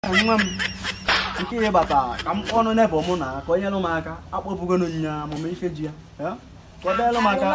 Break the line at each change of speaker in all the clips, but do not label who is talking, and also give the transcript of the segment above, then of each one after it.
nwa m nke ihe bata ka m ọnụ nebọ mụ na ka o nyelụ m aka akpọbugonu nya amụma ife ji ya ya? ka ọ dịlụ m aka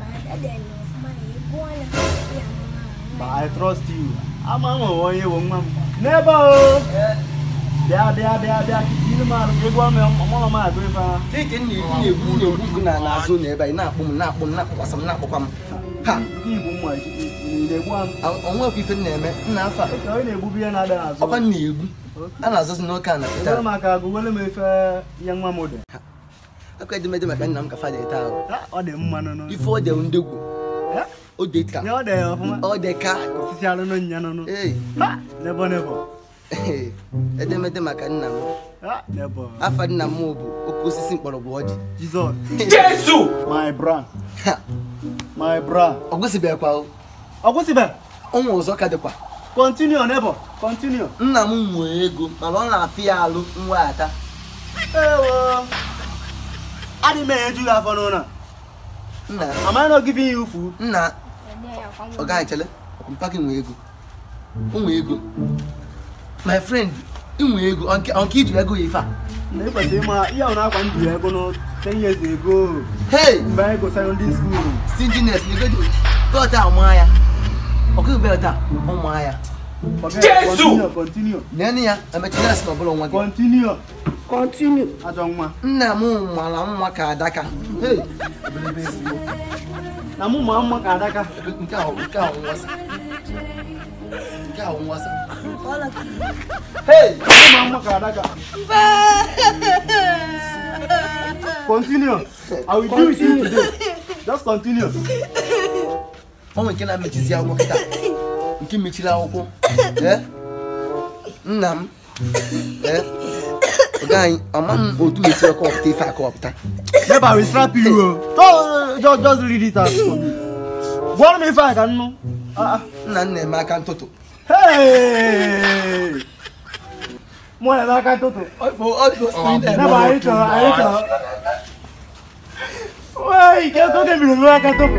ba I trust you ama m onwe onye bụ nwa m n'ebe o bịa bịa bịa bịa ilu m arụ ka ego ọnụ ọmụrụ m agụ ife ha
dịka m na-egbu na-egbu gị na n'azụ na ebe anyị na-akpụ m na-akpụ m na-akpụkwasị m na-akpụkwa m ha
nke igbo mma na-egbu am
onwekwa ife m na-eme nna afọ a
ka onye na-egbubu ihe na-adịghị azụ
ọkwa m na-egbu a na-azụzi n'oke a na pụta
ewere m aka agụwele m efe ya nwa m dị
akwa edemede maka nna m ka fada ete ahụ
Ha, ọ dị mma nụnụ
ife ọ dị ndegwu
Ya,
o dị ka
ya ọ dị ọfụma
ọ dị ka
osisi alụnụ nya nụnụ
ee
Ha, nebo nebo
edemede maka nna m
Ha, nebo
afa nna m bụ oke osisi mkpọrọgwụ ọjị
Jizọs
Jésù.
my bra
Ha,
my bra
ọ gwụsịbekwa o.
ọ kwụsịbe
ụmụ ọzọ ka dịkwa
continue nebo continue
nna m nwee ego mana ọ na-afị ya alụ mweghata
ewo adị m eju gị afọ n'ụlọ
nna
am I not giving you food
nna ọ gaghị chele ọkụmpa gị nwee ego o nwee ego my friend ị nwee ego ọ nke ọ nke iji ego ya ife a
na ịkwesịrị ịma ihe ahụ na-akwa ndụ ya ego no 10 years ago
hey
mgbe anyị go secondary school
stinginess na ego gọta ọma ya ọkụ beta ọma ya
Forget,
Jesu!
continue continue
nene ya emechina si na ọbụla nwa gị
continue continue ajọ nwa
nna m mara mma ka adaka hey
na mụ ma mma ka adaka
nke ahụ nke ahụ nwasa nke ahụ nwasa hey
mụ ma mma ka adaka continue I will do with you today just continue
ọ nwere nke na-emechizi akwụkwọ kịta nke mechiri akwụkwọ ee nna m ee ọga anyị ọma m otu esi ọkọpụta ife akọpụta
Never I will slap you o just just just read it out for me gwọrọ m ife a ka nnụ Ah, ah.
nna m na-eme aka ntụtụ
Hey! mụ na aka ntụtụ Never anyị chọrọ anyị chọrọ Wey, ke oge biri m aka ntụtụ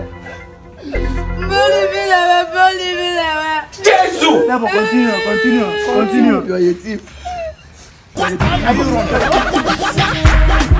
Jésù.
Never continue continue continue
You're a thief.
Are you wrong?